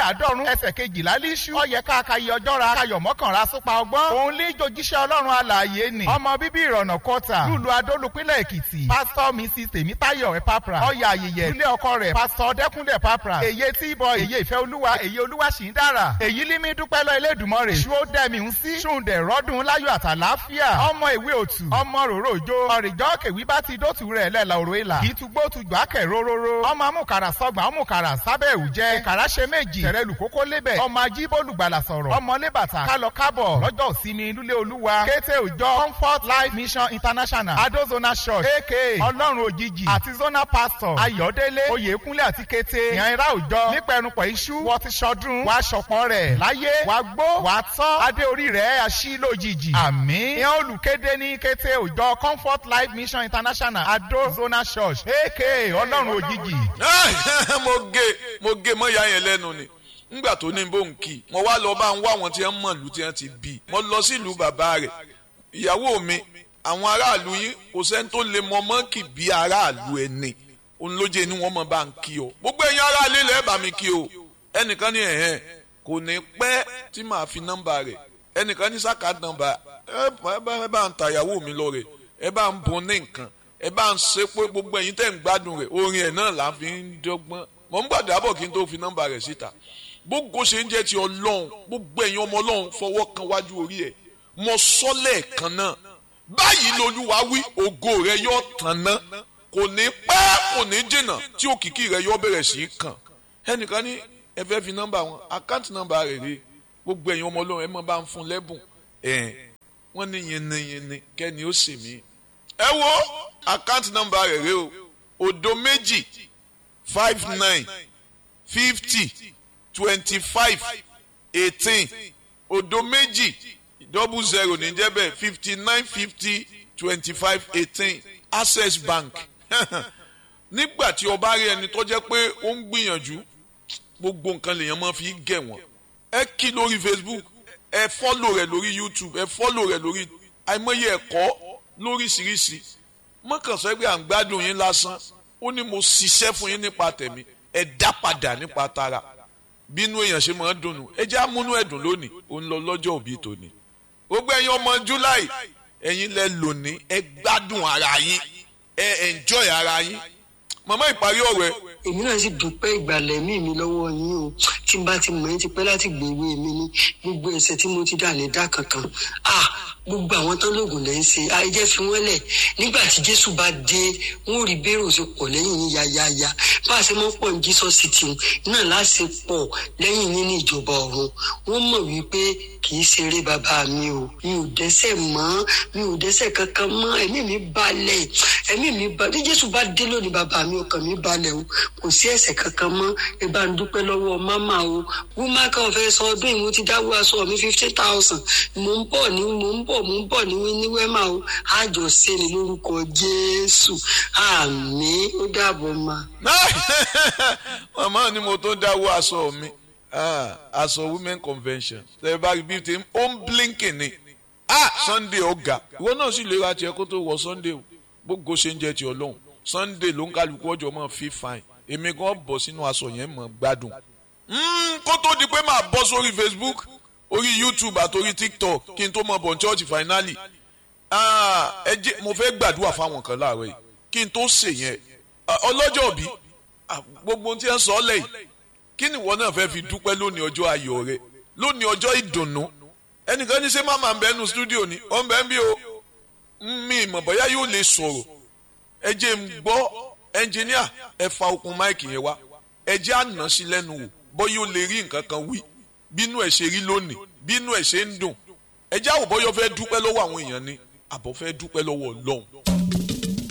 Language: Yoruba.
àádọ́rùn ẹsẹ̀ kejìlá líṣú ọyẹ káàkiri ọjọ́ra kayọ̀ mọ́kànlá súpa ọgbọ́n òun lé jojíṣẹ́ ọlọ́run alààyè ni ọmọ bíbí ìrọ̀nà kọta lùlù adólùpínlẹ̀ èkìtì pásítọ̀ mrs tèmítáyọ̀ ẹ̀pápra ọyà ayẹyẹ ilé ọkọ rẹ̀ pásítọ̀ dẹ́kúnlẹ̀ ẹ̀pápra èyí tí ìbọn èyí ìfẹ́ olúwa èyí olúwa sì ń dára èyí límí dúpẹ́ lọ elédùnmọ́rè ṣú ó dẹ́mi ń sí ṣùǹdẹ̀ rọ́dún láyọ̀ àtàláfíà ọmọ ìwé òtù ọmọ ròrò òjò ọ̀rìjọ́ kèwí bá ti dótù rẹ̀ lẹ́la òrò ìlà kì í tugbó tugbà kẹ̀ róróró ọmọ amúkàrà sọgbà amúkàrà sábẹ́ òjẹ́ ìkàrà ṣe méjì tẹ̀rẹ̀lù kókó lébẹ̀ ọmọ ajíbólùgbàlà sọ̀rọ̀ ọmọ lébàtà kálọ kábọ̀ lọ́jọ́ ìsinmi lúlé olúwa kété òjọ comfort life mission international adozona church aka ọlọ́run òjijì àti zona pastor ayọ̀délé oyèkúnlé àti kété ìyànra òjọ nípẹ̀rùpọ̀ iṣu wọ́n ti ṣọdún wàá ṣọ̀pọ̀ rẹ̀ láyé wàá gbó wàá tọ́ adé orí rẹ̀ aṣí lójijì àmín ìyẹn olùkéde ní kété òjọ comfort life mission international adozona church aka ọlọ́run òjijì. mo gé mo gé mọ́ ìyá yẹn lẹ́nu ni ngbà tó ní bó ń kì mo wá lọ bá ń wá àwọn tí wọ́n mọ̀ lù tí wọ́n ti bí mo lọ sílùú bàbá rẹ̀ ìyàwó mi àwọn aráàlú yín kò sẹ́ni tó lè mọ mọ́ọ̀kì bí aráàlú ẹni òun ló jẹ́ inú wọn mọ̀ bá ń kí o gbogbo ẹ̀yin aráàlú ilẹ̀ bá mi kí o ẹnìkan ní ẹ̀hẹ́n kò ní pẹ́ tí màá fi nọ́mbà rẹ̀ ẹnìkan ní sàkà nọ́mbà ẹ bá ń ta ìyàwó mi lọ rẹ̀ ẹ bá ń bun ní nǹkan ẹ bá ń ṣe pé gbogbo ẹ̀yin tẹ̀ ń gbádùn rẹ̀ orin ẹ̀ náà là ń fi ń dọ́gbọ́n mọ̀ ń gbàdúrà bọ̀ kí n tó fi nọ́mbà rẹ̀ síta gbogbo ṣe ń jẹ́ ti ọlọ́run gbogbo ẹ̀yin ọmọ ọlọ́run fọwọ́ kan wájú orí ẹ̀ mọ sọ́lẹ̀ kan náà báyìí lolúwa wí ògo rẹ yóò tàn ná kò ní pẹ́ kò ní jìnnà tí òkìkí rẹ yóò bẹ̀rẹ̀ sí í kàn ẹnìkan ní ẹ fẹ́ fi nọ́mbà wọn àkáǹtì nọ́mbà rẹ̀ rè gbogbo ẹ̀yin ọmọ ọlọ́run ẹ mọ̀ bá ń fún lẹ́bùn ẹ̀ wọ́n ní yìnyín kẹ́ni ó sì mí ẹ wo àkáǹtì nọ́mbà rẹ̀ rè o òdo méjì five nine fifty twenty five eighteen òdo méjì double zero ní jẹ́bẹ̀ fifty nine fifty twenty five eighteen access bank nígbà tí o bá rí ẹni tó jẹ́ pé ó ń gbìyànjú gbogbo nǹkan lèèyàn máa fi gẹ̀ wọ́n ẹ kí lórí facebook ẹ fọ́lò rẹ̀ lórí youtube ẹ fọ́lò rẹ̀ lórí àìmọye ẹ̀kọ́ lóríṣiríṣi mọ́kànsọ́ pé à ń gbádùn yín lásán ó ní mo ṣiṣẹ́ fún yín nípa tẹ̀mí ẹ dá padà nípa tara bínú èèyàn ṣe máa ń dùnnú ẹ jẹ́ àmúnú ẹ̀dùn lónìí ó ń lọ lọ́jọ́ òbí tòní gbogbo ẹ̀yin ọmọ july ẹ̀yin lẹ lónìí ẹ gbádùn ara yín ẹ enjoy ara yín màmá ìparí ọ̀rọ̀ ẹ. èmi náà sì dúpẹ́ ìgbàlẹ̀ mí mi lọ́wọ́ yín o tí n bá ti mọ̀ ẹ́ ti pẹ́ láti gbèwé mi ní gbogbo ẹ̀ṣẹ̀ tí mo ti dà ní dá kankan ah gbogbo àwọn tán lóògùn lẹ́ ń ṣe ayẹyẹ fi wọ́n lẹ̀ nígbà tí jésù bá dé wọ́n rí bẹ́rù ṣe pọ̀ lẹ́yìn yín yáyáyá bá a ṣe mọ́ pọ̀ ní jesus city náà láṣẹ pọ̀ lẹ́yìn yín ní ìjọba ọ̀run wọ́n mọ̀ wípé kì í ṣeré bàbá mi o mi ò dẹ́ṣẹ̀ mọ́ mi ò dẹ́ṣẹ̀ kankan mọ́ ẹ̀mí mi balẹ̀ ẹ̀mí mi balẹ̀ bí jésù bá dé lónìí bàbá mi ọkàn mi balẹ̀ o kò sí ẹ̀ṣẹ̀ kankan mọ́ ẹ bá ń dúpẹ́ lọ́wọ́ máma o wúmá kan fẹ́ sọ ọdún ìmú ti dáwọ́ aṣọ mi fifty thousand mò ń bọ̀ ní mò ń bọ̀ mò ń bọ̀ ní ní wẹ́mà o àjọ ṣe ni lórúkọ jésù àmì ó dàbọ̀ ma. màmá ni mo tó dáwọ́ aṣọ mi aṣọ women convention ṣe bá rí bíi ti ó ń blinking ni ah sunday ọ̀gá ìwọ náà sì lè ra tiẹ̀ kó tó wọ sunday o gbogbo ṣe ń jẹ́ ti ọlọ́run sunday ló ń kálukú ọjọ́ mọ́ fi fine èmi gan bọ̀ sínú aṣọ yẹn mọ́ gbádùn kó tó di pé màá bọ́ sórí facebook orí youtube àti orí tiktok kí n tó mọ bọ̀ church finally ẹ jẹ́ mo fẹ́ gbàdúrà fáwọn kan láàárọ̀ yìí kí n tó ṣe yẹn ọlọ́jọ́ bí gbogbo tí ń sọ ọ́ lẹ́yìn kí ni ìwọ náà fẹ́ fi dúpẹ́ lónìí ọjọ́ ayọ̀ rẹ lónìí ọjọ́ ìdùnnú ẹnìkan ní ṣé máma ń bẹ nu studio ni ó ń bẹ ń bí o mi ìmọ̀ bóyá yóò lè sọ̀rọ̀ ẹ jẹ́ ń gbọ́ ẹnjìníà ẹ fa okùn máìkì yẹn wá ẹ jẹ́ àná sí lẹ́nu wò bóyá ó lè rí nǹkan kan wí bínú ẹ̀ ṣe rí lónìí bínú ẹ̀ ṣe ń dùn ẹ jẹ́ àwòbọ́yọ́ fẹ́ dúpẹ́ lọ́wọ́ àwọn èèyàn ni àbọ̀ fẹ́ dúpẹ́ lọ́wọ́ ọlọ́run